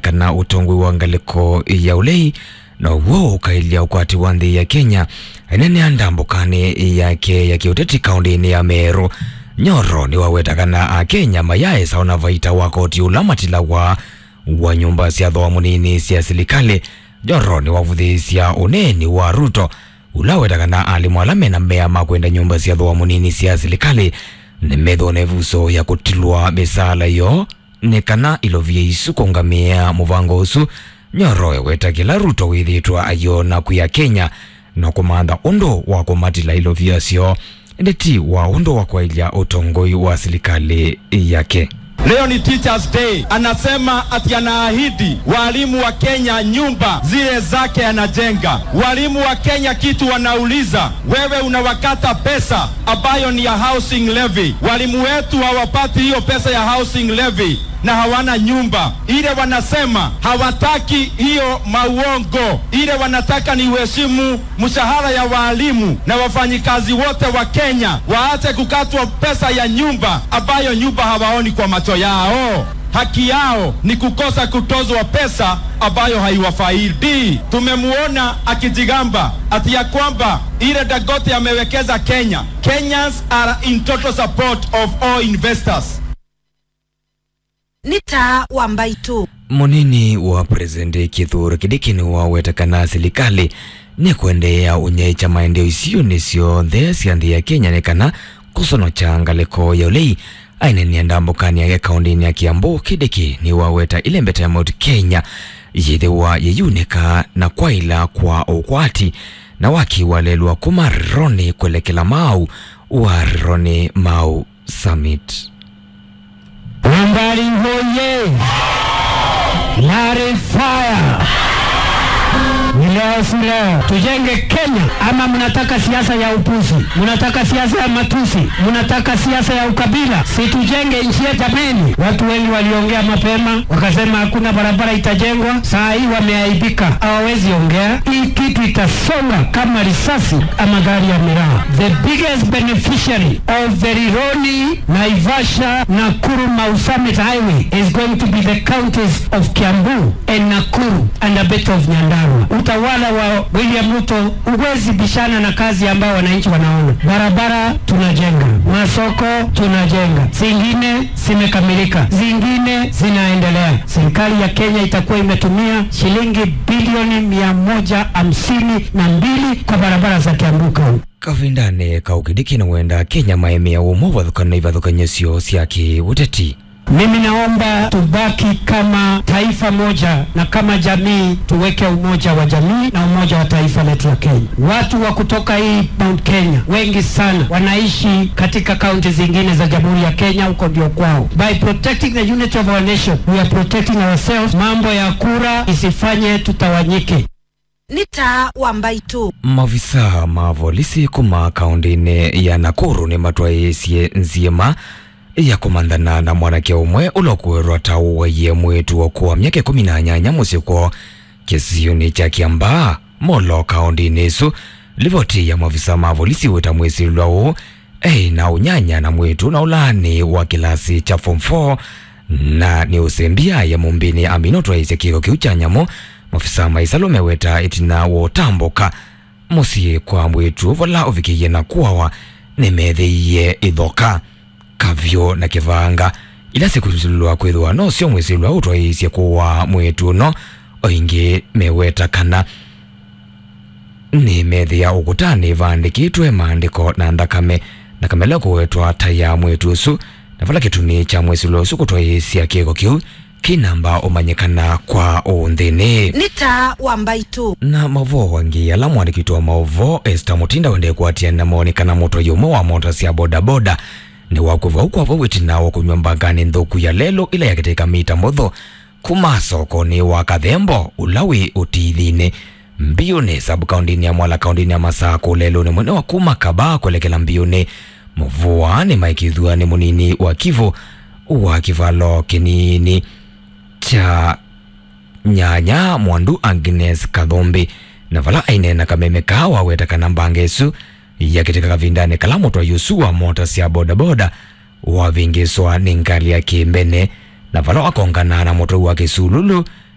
kana utongwi wa ngaliko ya ulei na uwo ukailia ukwati wa nthi ya Kenya inene ndambukani yake ya kiuteti kaunti-ini ya Meru nyoro ni wawetakana a Kenya mayae sauna vaita wa koti ula matilawa wa nyumba cia thoa munini cia silikali nyoro ni wavuthisya uneni wa Ruto ula wetakana alimu ala mena mbea makwenda nyumba cia thoa munini cia silikali ni metho na ivuso ya kutilwa misala yo ni kana ilovie isu kungamia muvango usu nyoro ewetakila Ruto withitwa ayo na kuya Kenya na kumantha undu wa kumatila ilovia syo ndeti wa undu wa kwailia utongoi wa serikali yake Leo ni Teachers Day. Anasema ati anaahidi walimu wa Kenya nyumba zile zake anajenga. Walimu wa Kenya kitu wanauliza, wewe unawakata pesa ambayo ni ya housing levy. Walimu wetu hawapati hiyo pesa ya housing levy na hawana nyumba. Ile wanasema hawataki hiyo mauongo, ile wanataka ni uheshimu mshahara ya waalimu na wafanyikazi wote wa Kenya, waache kukatwa pesa ya nyumba ambayo nyumba hawaoni kwa macho yao. Haki yao ni kukosa kutozwa pesa ambayo haiwafaidi. Tumemuona akijigamba ati ya kwamba ile Dangote amewekeza Kenya. Kenyans are in total support of all investors. nĩ ta wa mbaitũ munini wa presidenti Kithure Kindiki ni wawetakana serikali ni kuendeea unyecha maendeleo isiyo nisyo nthe cia nthi ya Kenya ni kana kusonocha ngaliko ya ulei ainenia ndambukani yake kaunti-ini ya Kiambu Kindiki ni waweta ile mbeta ya Mount Kenya yithiwa yeyunika na kwaila kwa ukwati na wakiwalelwa kuma Roni kwelekela Mau wa Roni Mau Summit Wambari hoye! Lari fire! Ni leo si leo, tujenge Kenya ama mnataka siasa ya upuzi? Mnataka siasa ya matusi? Mnataka siasa ya ukabila? Si tujenge nchi yetu jameni. Watu wengi waliongea mapema wakasema hakuna barabara itajengwa, saa hii wameaibika, hawawezi ongea. Hii kitu itasonga kama risasi ama gari ya miraa. The biggest beneficiary of the Rironi, Naivasha, Nakuru, Mau Summit Highway is going to be the counties of Kiambu and Nakuru and a bit of Nyandarua. Utawala wa William Ruto huwezi bishana na kazi ambayo wananchi wanaona. Barabara tunajenga, masoko tunajenga, zingine zimekamilika, zingine zinaendelea. Serikali ya Kenya itakuwa imetumia shilingi bilioni mia moja hamsini na mbili kwa barabara za Kiambu County. kavindane kaukidiki na wenda Kenya maemea umo vathukana ivathukanyesio cia kiuteti Mimi naomba tubaki kama taifa moja na kama jamii tuweke umoja wa jamii na umoja wa taifa letu la Kenya. Watu wa kutoka hii Mount Kenya wengi sana wanaishi katika kaunti zingine za Jamhuri ya Kenya, huko ndio kwao. By protecting the unity of our nation, we are protecting ourselves. Mambo ya kura isifanye tutawanyike. nĩ ta wa mbaitũ mavisa ma volisi kuma kaunti-ini ya Nakuru ni matwaiisye nziema ya kumanthana na mwanake umwe ulokuirwa ta uwaiye mwitu okuwa myaka ikumi na nyanya musiko kisioni cha Kiambaa molo kaunti-ini isu livoti ya mavisa ma volisi wita mwisilwa uu ei na unyanya na mwitu na ulani wa kilasi cha form 4 na ni usembia ya mumbini amino twaisya kiko kiu cha nyamo mafisa maisalo meweta itina wotambuka musyi kwa mwitu vola uvikiie na kuawa nimethiie ithoka kavyo na kivanga ila sikusilwa kwithwa no sio mwisilwa utwaisye kuwa mwitu no oingi meweta kana ni methia ukutani vandikitwe maandiko na ndakame na kamela kuwetwa ta ya mwitu usu na vala kituni cha mwisilwa usu kutwaisya kiko kiu kinamba umanyikana kwa unthini nĩ ta wa mbaitũ na mavo wangi ala mwandikitwo wa maovo Esther Mutinda wende kuatia na monekana moto yume wa mota cia bodaboda ni wakuva ukwavo witina wa kunywa mbangani nthuku ya lelo ila yakiteka mita mutho kuma sokoni wa kathembo ulawi utithini mbiuni sabu kaundini ya mwala kaundini ya masako lelo ni mwene wa kuma kaba kuelekela mbiuni muvua ni maikithua ni munini wa kivu wa kivalo kinini cha nyanya mwandu agnes kathombi na vala ainena kameme kawa wetakana mbangesu yakiteka kavindani kala mutwa yusu wa mota cia bodaboda wavingiswa ni ngali ya kimbene na vala wakongana na mutwa wa kisululu